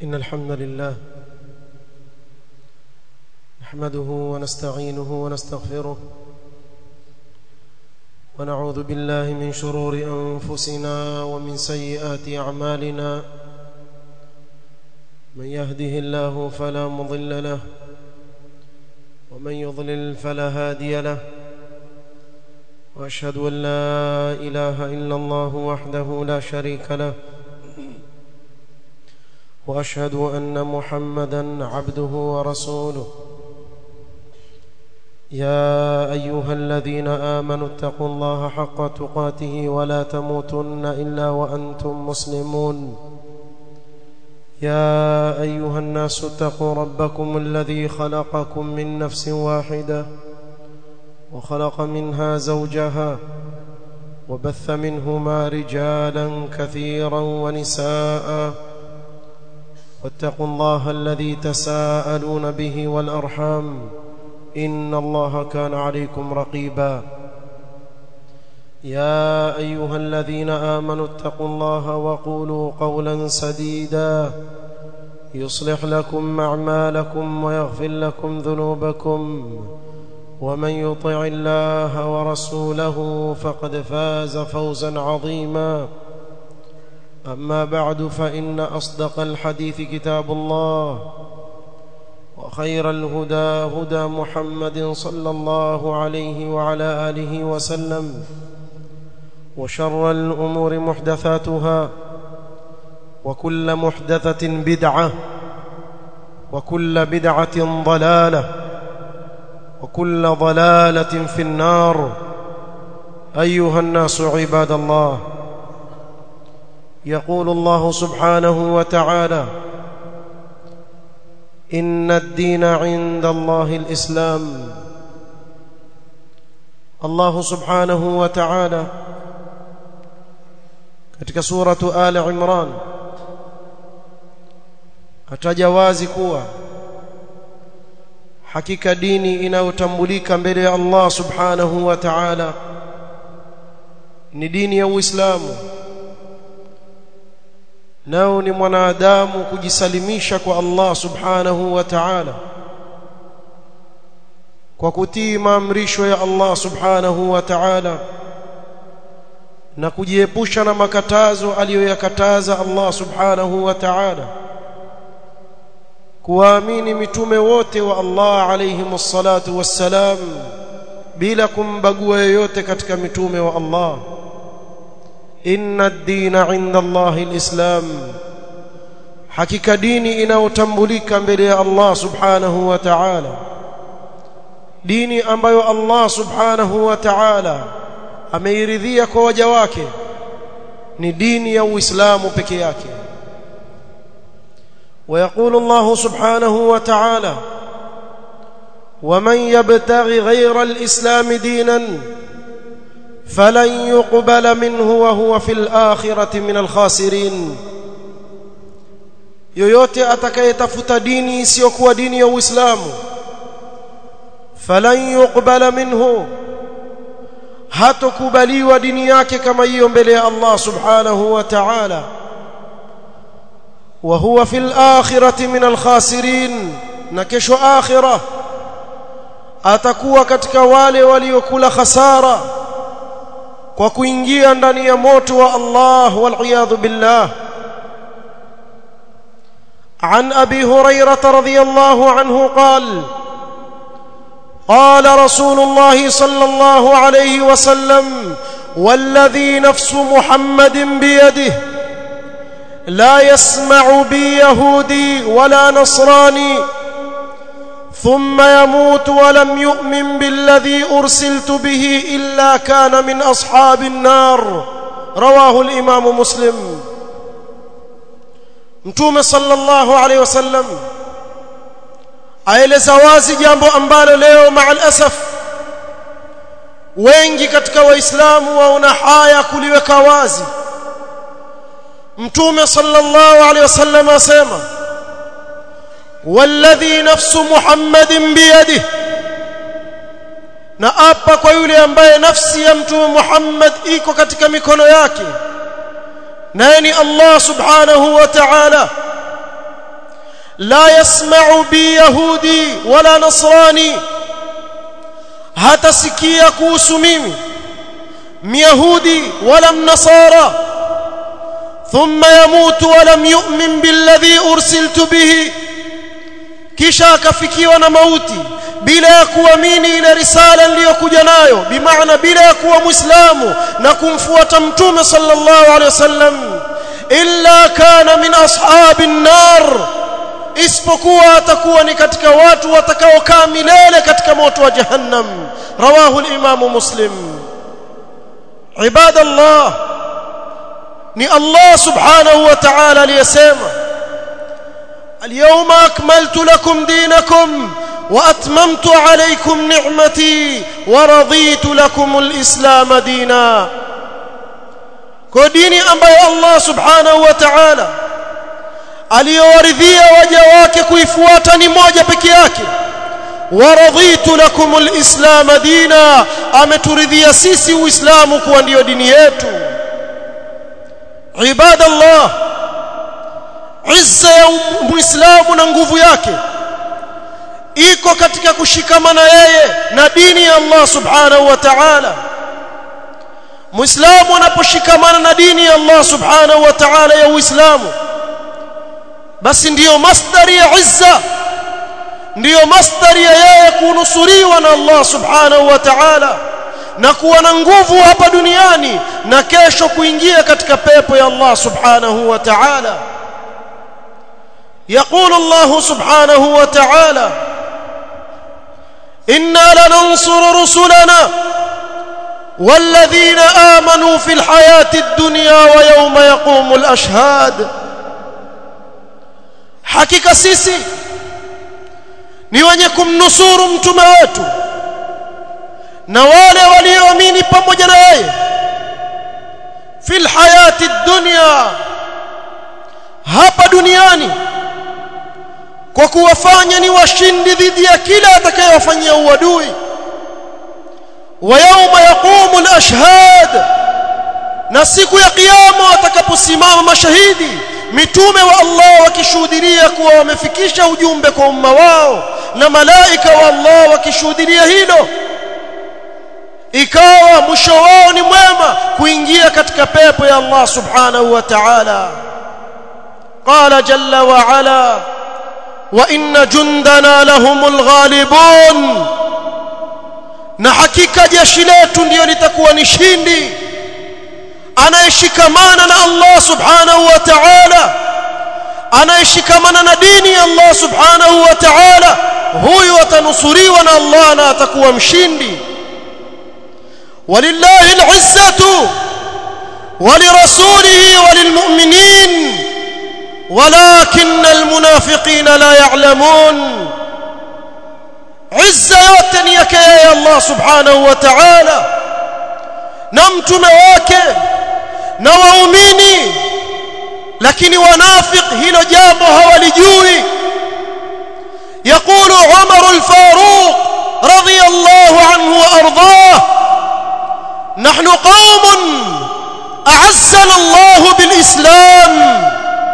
إن الحمد لله نحمده ونستعينه ونستغفره ونعوذ بالله من شرور أنفسنا ومن سيئات أعمالنا من يهده الله فلا مضل له ومن يضلل فلا هادي له واشهد ان لا اله الا الله وحده لا شريك له واشهد ان محمدا عبده ورسوله يا ايها الذين امنوا اتقوا الله حق تقاته ولا تموتن الا وانتم مسلمون يا ايها الناس اتقوا ربكم الذي خلقكم من نفس واحده وخلق منها زوجها وبث منهما رجالا كثيرا ونساء واتقوا الله الذي تساءلون به والارحام ان الله كان عليكم رقيبا يا ايها الذين امنوا اتقوا الله وقولوا قولا سديدا يصلح لكم اعمالكم ويغفر لكم ذنوبكم ومن يطع الله ورسوله فقد فاز فوزا عظيما اما بعد فان اصدق الحديث كتاب الله وخير الهدى هدى محمد صلى الله عليه وعلى اله وسلم وشر الامور محدثاتها وكل محدثه بدعه وكل بدعه ضلاله وكل ضلاله في النار ايها الناس عباد الله يقول الله سبحانه وتعالى ان الدين عند الله الاسلام الله سبحانه وتعالى katika suratu ali imran ataja wazi kuwa hakika dini inayotambulika mbele ya Allah subhanahu wa ta'ala ni dini ya Uislamu nao ni mwanadamu kujisalimisha kwa Allah subhanahu wa ta'ala kwa kutii maamrisho ya Allah subhanahu wa ta'ala na kujiepusha na makatazo aliyoyakataza Allah subhanahu wa ta'ala kuwaamini mitume wote wa Allah alayhi salatu wassalam bila kumbagua yoyote katika mitume wa Allah inna ad-dina 'inda Allah al-islam hakika dini inayotambulika mbele ya Allah subhanahu wa ta'ala dini ambayo Allah subhanahu wa ta'ala ameiridhia kwa waja wake ni dini ya Uislamu peke yake ويقول الله سبحانه وتعالى ومن يبتغي غير الإسلام دينا فلن يقبل منه وهو في الآخرة من الخاسرين yoyote atakayetafuta dini isiyokuwa dini ya Uislamu falan yuqbala minhu hatokubaliwa dini yake kama hiyo mbele ya Allah subhanahu wa ta'ala وهو في الآخرة من الخاسرين نكشو آخرة atakuwa katika wale waliokula khasara kwa kuingia ndani ya moto wa Allah wal billah عن ابي هريره رضي الله عنه قال قال رسول الله صلى الله عليه وسلم والذي نفس محمد بيده لا يسمع بي يهودي ولا نصراني ثم يموت ولم يؤمن بالذي ارسلت به الا كان من اصحاب النار رواه الامام مسلم mtume sallallahu alaihi wasallam aeleza wazi jambo ambalo leo maal asaf wengi katika waislamu waona haya kuliweka wazi mtume sallallahu alaihi wasallam asema walladhi nafsu muhammadin biyadihi na apa kwa yule ambaye nafsi ya mtume Muhammad iko katika mikono yake naye ni Allah subhanahu wa ta'ala لا يسمع بي يهودي ولا نصراني hatasikia kuhusu mimi myahudi wala mnasara thumma yamutu walam yu'min billadhi ursiltu bihi kisha akafikiwa na mauti bila ya kuamini ile risala niliyokuja nayo bimaana bila ya kuwa muislamu na kumfuata mtume sallallahu alaihi wasallam illa kana min ashabin nar isipokuwa atakuwa ni katika watu watakaokaa milele katika moto wa jahannam rawahu al-imam muslim ibadallah ni Allah subhanahu wa ta'ala aliyesema اليوم أكملت لكم دينكم وأتممت عليكم نعمتي ورضيت لكم الإسلام دينا كديني أمبي الله سبحانه وتعالى aliyowaridhia waja wake kuifuata ni moja peke yake waradhitu lakum alislam dina ameturidhia sisi uislamu kuwa ndiyo dini yetu ibadallah izza ya muislamu na nguvu yake iko katika kushikamana yeye na dini ya Allah subhanahu wa ta'ala muislamu anaposhikamana na dini ya Allah subhanahu wa ta'ala ya uislamu basi ndiyo masdari ya izza ndiyo masdari ya yeye kunusuriwa na Allah subhanahu wa ta'ala na kuwa na nguvu hapa duniani na kesho kuingia katika pepo ya Allah subhanahu wa ta'ala يقول الله سبحانه وتعالى إنا لننصر رسلنا والذين آمنوا في الحياة الدنيا ويوم يقوم الأشهاد hakika sisi ni wenye kumnusuru mtume wetu na wale walioamini pamoja na yeye fil hayati dunya hapa duniani kwa kuwafanya ni washindi dhidi ya kila atakayewafanyia uadui wa yawma yaqumu al-ashhad na siku ya kiyama watakaposimama mashahidi mitume wa Allah wakishuhudia kuwa wamefikisha ujumbe kwa umma wao na malaika wa Allah wakishuhudia hilo ikawa mwisho wao ni mwema kuingia katika pepo ya Allah subhanahu wa ta'ala qala jalla wa ala wa inna jundana lahumul ghalibun na hakika jeshi letu ndio litakuwa ni shindi anayeshikamana na Allah subhanahu wa ta'ala anayeshikamana na dini ya Allah subhanahu wa ta'ala huyu atanusuriwa na Allah na atakuwa mshindi walillahi al'izzatu ولرسوله وللمؤمنين ولكن المنافقين لا يعلمون عزة yote ni yake yeye Allah subhanahu wa ta'ala na mtume wake na waumini lakini wanafiq hilo jambo hawalijui يقول عمر الفاروق رضي الله عنه وارضاه نحن قوم اعزنا الله بالاسلام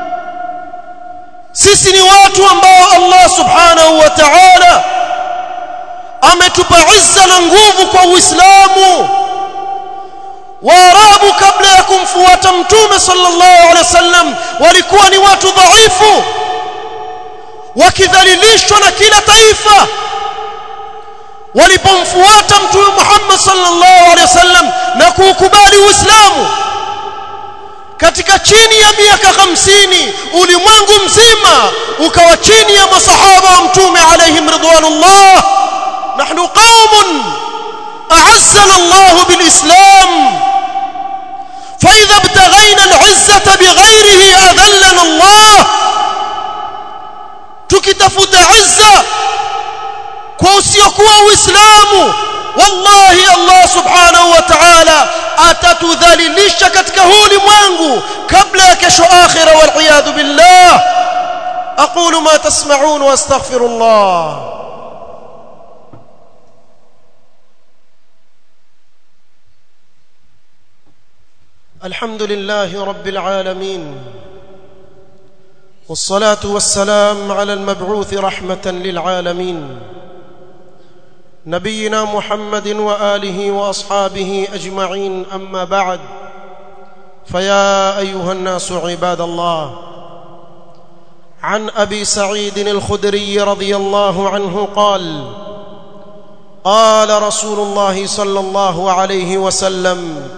sisi ni watu ambao Allah subhanahu wa ta'ala ametupa izza na nguvu kwa Uislamu Waarabu kabla ya kumfuata Mtume sallallahu alaihi wasallam walikuwa ni watu dhaifu wakidhalilishwa na kila taifa walipomfuata Mtume Muhammad sallallahu alaihi wasallam na kuukubali Uislamu katika chini ya miaka 50 ulimwengu mzima ukawa chini ya masahaba wa Mtume alaihim ridwanullah nahnu qaumun أعزنا الله بالإسلام فإذا ابتغينا العزة بغيره أذلنا الله تكتفت عزة كوسيكوا وإسلام والله الله سبحانه وتعالى atatudhalilisha katika huu ulimwengu kabla ya kesho akhira waliyadhu billah aqulu ma tasma'un wa astaghfirullah الحمد لله رب العالمين والصلاه والسلام على المبعوث رحمه للعالمين نبينا محمد واله واصحابه اجمعين اما بعد فيا ايها الناس عباد الله عن ابي سعيد الخدري رضي الله عنه قال قال رسول الله صلى الله عليه وسلم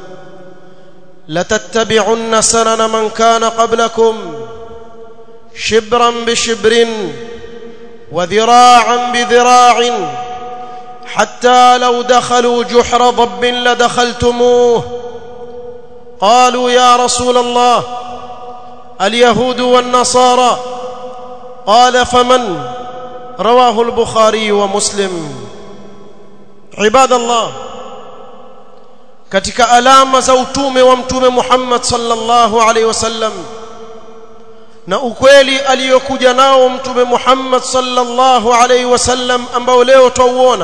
لتتبعن سنن من كان قبلكم شبرا بشبر وذراعا بذراع حتى لو دخلوا جحر ضب لدخلتموه قالوا يا رسول الله اليهود والنصارى قال فمن رواه البخاري ومسلم عباد الله katika alama za utume wa mtume Muhammad sallallahu alaihi wasallam na ukweli aliyokuja nao mtume Muhammad sallallahu alaihi wasallam ambao leo twauona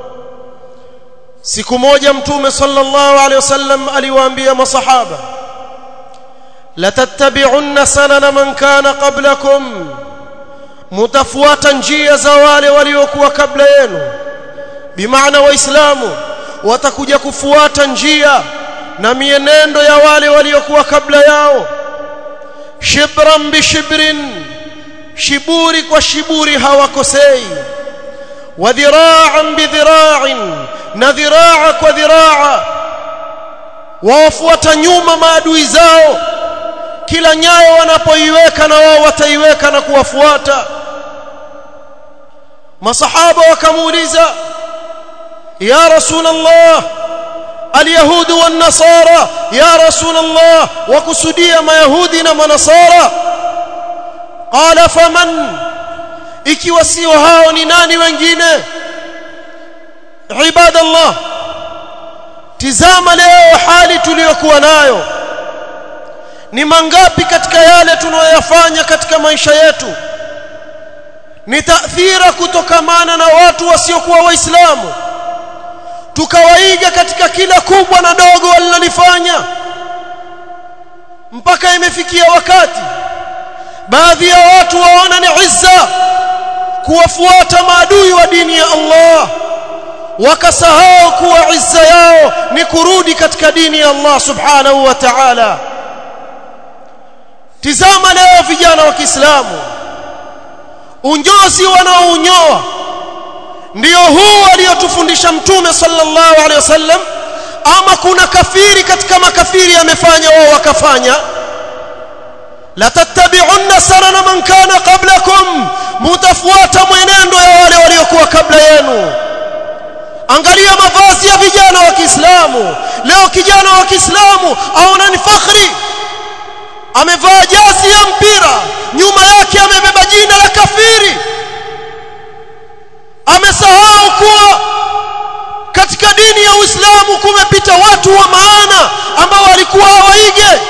siku moja mtume sallallahu alaihi wasallam aliwaambia masahaba latattabi'unna sanana man kana qablakum mutafuata njia za wale waliokuwa kabla yenu bimaana waislamu watakuja kufuata njia na mienendo ya wale waliokuwa kabla yao shibran bishibrin shiburi kwa shiburi hawakosei wa dhira'an bidhira'in na dhiraa kwa dhiraa wawafuata nyuma maadui zao kila nyayo wanapoiweka na wao wataiweka na kuwafuata masahaba wakamuuliza ya rasul allah اليهود والنصارى يا رسول الله وكسديا ما يهودنا ونصارى قال فمن ikiwa sio hao ni nani wengine ibadallah tizama leo hali tuliyokuwa nayo ni mangapi katika yale tunayoyafanya katika maisha yetu ni taathira kutokamana na watu wasiokuwa waislamu tukawaiga katika kila kubwa na dogo walilofanya mpaka imefikia wakati baadhi ya watu waona ni izza kuwafuata maadui wa dini ya Allah wakasahau kuwa izza yao ni kurudi katika dini ya Allah subhanahu wa ta'ala tizama leo vijana wa Kiislamu unyozi wanaounyoa ndio huu aliyotufundisha mtume sallallahu alaihi wasallam ama kuna kafiri katika makafiri amefanya wao wakafanya la tattabi'unna sanana man kana qablakum mutafuata mwenendo ya wale waliokuwa kabla yenu angalia mavazi ya vijana wa Kiislamu leo kijana wa Kiislamu aona ni fakhri amevaa jasi ya mpira nyuma yake amebeba jina la kafiri amesahau kuwa katika dini ya Uislamu kumepita watu wa maana ambao walikuwa hawaige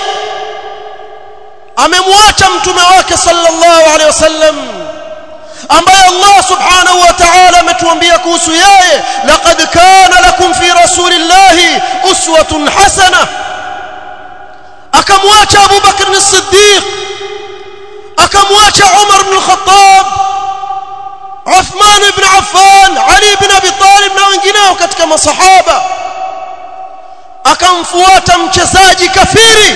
amemwacha mtume wake sallallahu alaihi wasallam ambaye Allah subhanahu wa ta'ala ametuambia kuhusu yeye laqad kana lakum fi rasulillahi uswatun hasana akamwacha Abu Bakr as-Siddiq akamwacha Umar ibn al-Khattab Uthman ibn Affan Ali ibn Abi Talib na wengineo katika masahaba akamfuata mchezaji kafiri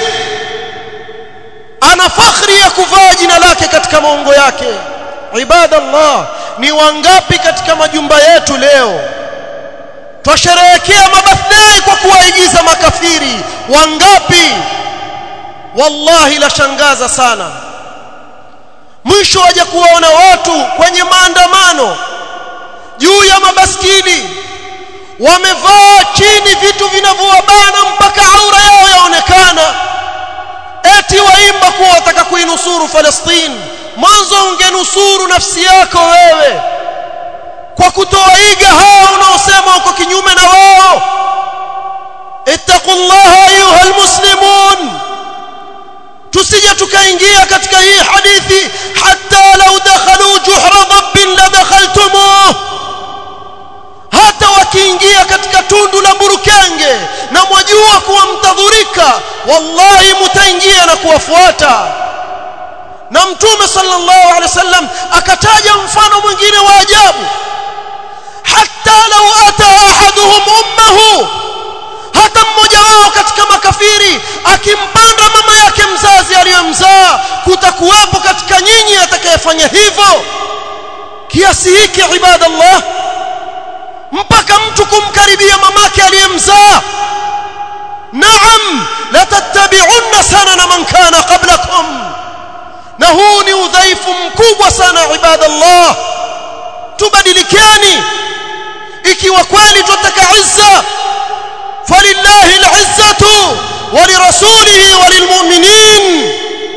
ana fakhri ya kuvaa jina lake katika maungo yake ibadallah ni wangapi katika majumba yetu leo twasherehekea mabirthday kwa kuwaigiza makafiri wangapi wallahi la shangaza sana mwisho waje kuwaona watu kwenye maandamano juu ya mabaskili wamevaa chini vitu vinavyowabana mpaka aura yao yaonekana eti waimba kuwa wataka kuinusuru Palestina mwanzo ungenusuru nafsi yako wewe kwa kutoaiga hao unaosema uko kinyume na wao ittaqullaha ayuha muslimun tusije tukaingia katika hii hadithi hatta law dakhalu juhra dhabbin la dakhaltumuh hata wakiingia katika tundu la burukenge na mwajua kuwa mtadhurika wallahi mtaingia na kuwafuata na mtume sallallahu alaihi wasallam akataja mfano mwingine wa ajabu hatta law ata ahaduhum ummahu hata mmoja wao katika makafiri akimpanda mama yake mzazi aliyomzaa kutakuwepo katika nyinyi atakayefanya hivyo kiasi hiki ibadallah mpaka mtu kumkaribia mamake aliyemzaa naam la tattabi'unna sanana man kana qablakum na huu ni udhaifu mkubwa sana ibadallah tubadilikeni ikiwa kweli tunataka izza falillahi al'izzatu ولرسوله وللمؤمنين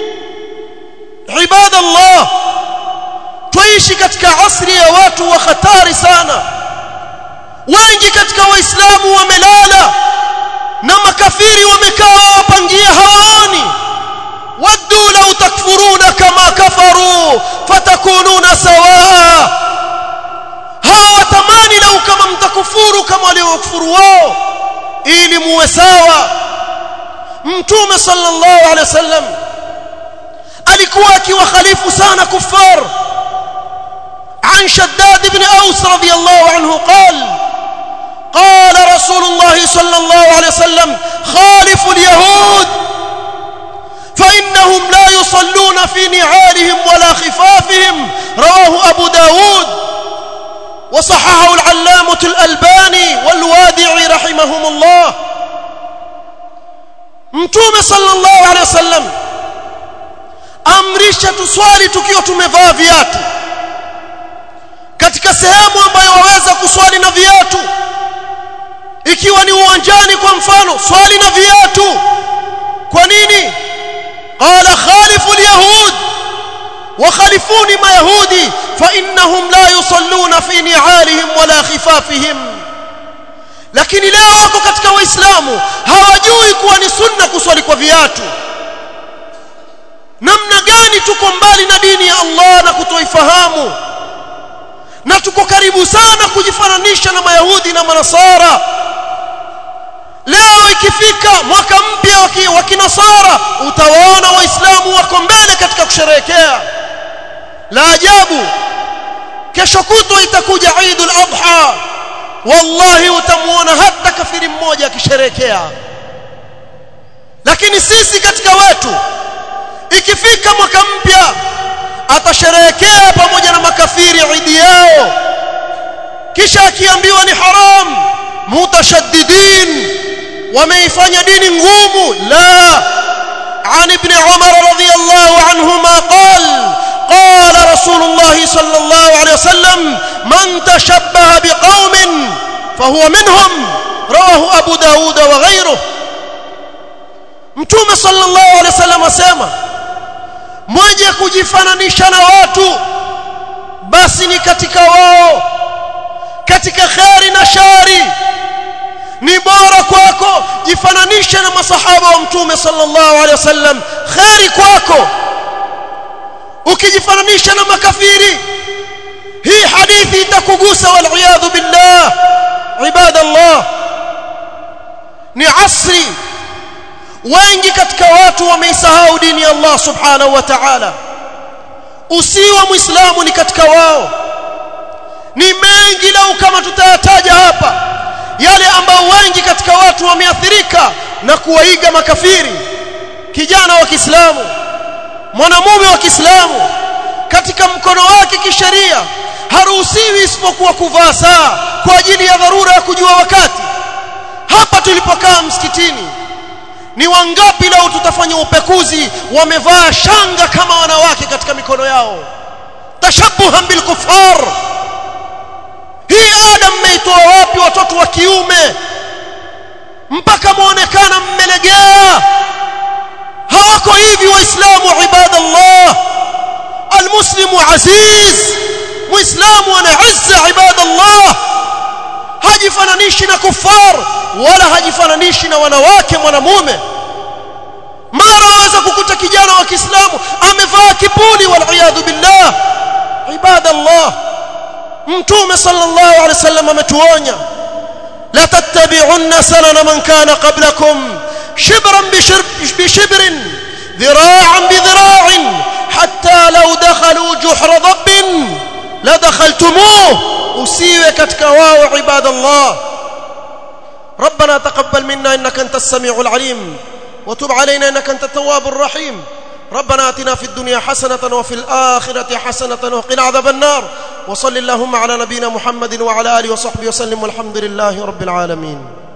عباد الله tuishi katika asri ya watu wa hatari sana wengi katika waislamu wamelala na makafiri wamekaa wapangia hawaoni waddu law takfuruna kama kafaru fatakununa sawaa hawatamani lau kama mtakufuru kama waliokufuru wao ili muwe sawa mtume sallallahu alaihi wasallam alikuwa akiwakhalifu sana kuffar عن شداد بن أوس رضي الله عنه قال قال رسول الله صلى الله عليه وسلم خالف اليهود فإنهم لا يصلون في نعالهم ولا خفافهم رواه أبو داود وصححه العلامة الألباني والوادعي رحمهم الله mtume sallallahu alaihi wasallam amrisha tuswali tukiwa tumevaa viatu katika sehemu ambayo waweza kuswali na viatu ikiwa ni uwanjani kwa mfano swali na viatu kwa nini qala khalifu alyahud وخالفوني ما يهودي فإنهم لا يصلون في نعالهم ولا خفافهم lakini leo wako katika waislamu hawajui kuwa ni sunna kuswali kwa viatu namna gani tuko mbali na dini ya Allah na kutoifahamu na tuko karibu sana kujifananisha na mayahudi na manasara leo ikifika mwaka mpya wa kinasara utawaona waislamu wako mbele katika kusherehekea la ajabu kesho kutwa itakuja Eidul Adha wallahi utamuona hata kafiri mmoja akisherehekea lakini sisi katika wetu ikifika mwaka mpya atasherehekea pamoja na makafiri idi yao kisha akiambiwa ni haram mutashaddidin wameifanya dini ngumu la عن ابن عمر رضي الله عنهما قال قال رسول الله صلى الله عليه وسلم من تشبه بقوم فهو منهم رواه أبو داود وغيره mtume sallallahu alaihi wasallam asema mwenye kujifananisha na watu basi ni katika wao katika kheri na shari ni bora kwako jifananishe na masahaba wa mtume sallallahu alaihi wasallam kheri kwako ukijifananisha na makafiri hii hadithi itakugusa wal billah ibadallah ni asri wengi katika watu wameisahau dini ya Allah subhanahu wa ta'ala usiwa muislamu ni katika wao ni mengi lau kama tutayataja hapa yale ambao wengi katika watu wameathirika na kuwaiga makafiri kijana wa Kiislamu mwanamume wa Kiislamu katika mkono wake kisheria haruhusiwi isipokuwa kuvaa saa kwa ajili ya dharura ya kujua wakati hapa tulipokaa msikitini ni wangapi leo tutafanya upekuzi wamevaa shanga kama wanawake katika mikono yao tashabuhan bil kufar hii ada mmeitoa wapi watoto wa kiume mpaka muonekana mmelegea hawako hivi waislamu ibadallah almuslimu aziz muislamu ana izza ibadallah hajifananishi na kufar wala hajifananishi na wanawake mwanamume mara waweza kukuta kijana wa Kiislamu amevaa kipuli wal billah ibadallah mtume sallallahu alaihi wasallam ametuonya la tattabi'unna sanana man kana qablakum shibran bishibrin ذراعا بذراع hatta law dakhalu juhra dhabbin la dakhaltumuh usiwe katika wao ibadallah ربنا تقبل منا انك انت السميع العليم وتب علينا انك انت التواب الرحيم ربنا اتنا في الدنيا حسنه وفي الاخره حسنه وقنا عذاب النار وصل اللهم على نبينا محمد وعلى اله وصحبه وسلم والحمد لله رب العالمين